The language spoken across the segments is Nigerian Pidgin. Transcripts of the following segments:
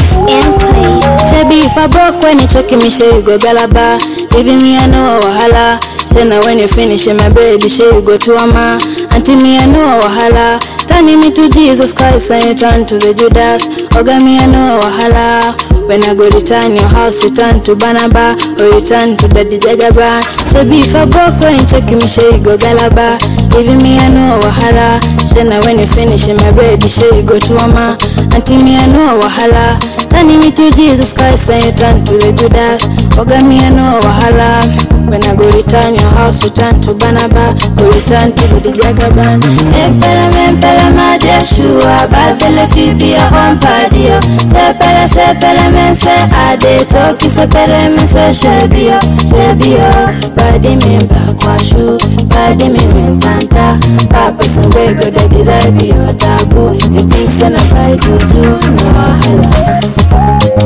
It's airplay. Shebi if I broke when you check me, sure you go galaba. Leaving me I know wahala. Say now when you finish in my bread, sure you go to ama. Auntie me I know wahala. Turning me to Jesus Christ and you turn to the Judas. Oga me I know wahala. When I go return your house, you turn to Banaba or you turn to Daddy Jagaba. Shebi if I broke when you check me, sure you go galaba. Leaving me I know wahala. Say now when you finish in my bread, sure you go to ama. Auntie me I know wahala. Turning me to Jesus Christ and you turn to the Judas. Oga me I know wahala. When I go return your house, you turn to Banaba or return to the Jagaban. Ekpeleme mpelema Jeshua, babele fibi ya hompadio. Sepele sepele mense ade toki sepele mense shebio shebio. Badi mimba kwa shu, badi mimintanta. Papa sungwe go daddy life yo tabu. You think sana by juju no wahala.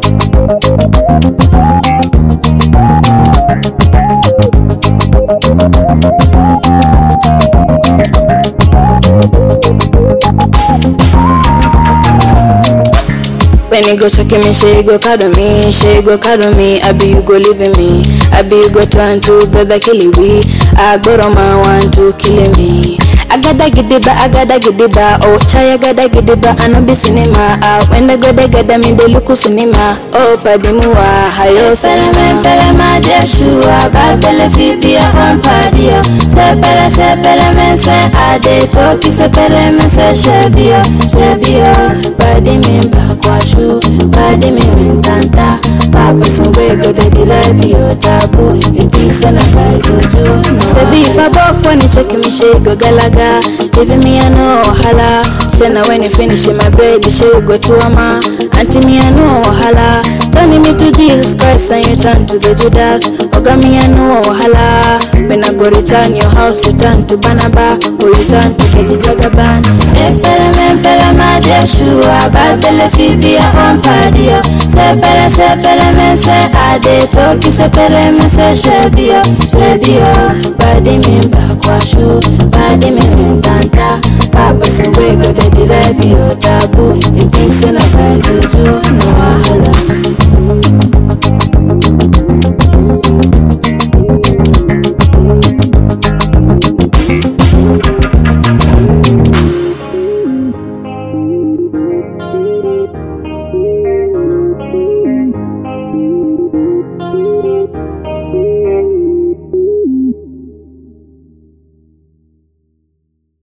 When you go check me, she go cuddle me, she go cuddle me. I be you go leaving me, I be you go turn to brother killing we. I go to my one to killing me. Agada gidiba, agada gidiba, oh chaya agada gidiba, I no be cinema. Ah, when the go they get them in the look cinema. Oh padimuwa, hayo cinema. Pele ma Jeshua, barbele fibi ya hon padio. Sepele sepele mense ade toki sepele mense shebio, shebio. Badi mimba kwa shu, badi mimintanta. Papa sungwe go daddy life yo tabu. You think sana by juju, no. Baby if I broke when you check me, she go galaga. Leaving me I know wahala. Tena when you finish my bread, she go to ama. Auntie me I know wahala. Turning me to Jesus Christ and you turn to the Judas. Oga me I know wahala. When I go return your house, you turn to Banaba or you turn to the Jagaban. Ekpele mempele ma Jeshua, barbele fibi ya hompadio. Sepele sepele mense ade toki sepele mense shebio shebio. Badi mimba kwa shu, badi mimintanta. Papa sungwe go daddy life yo tabu. You think sana by juju,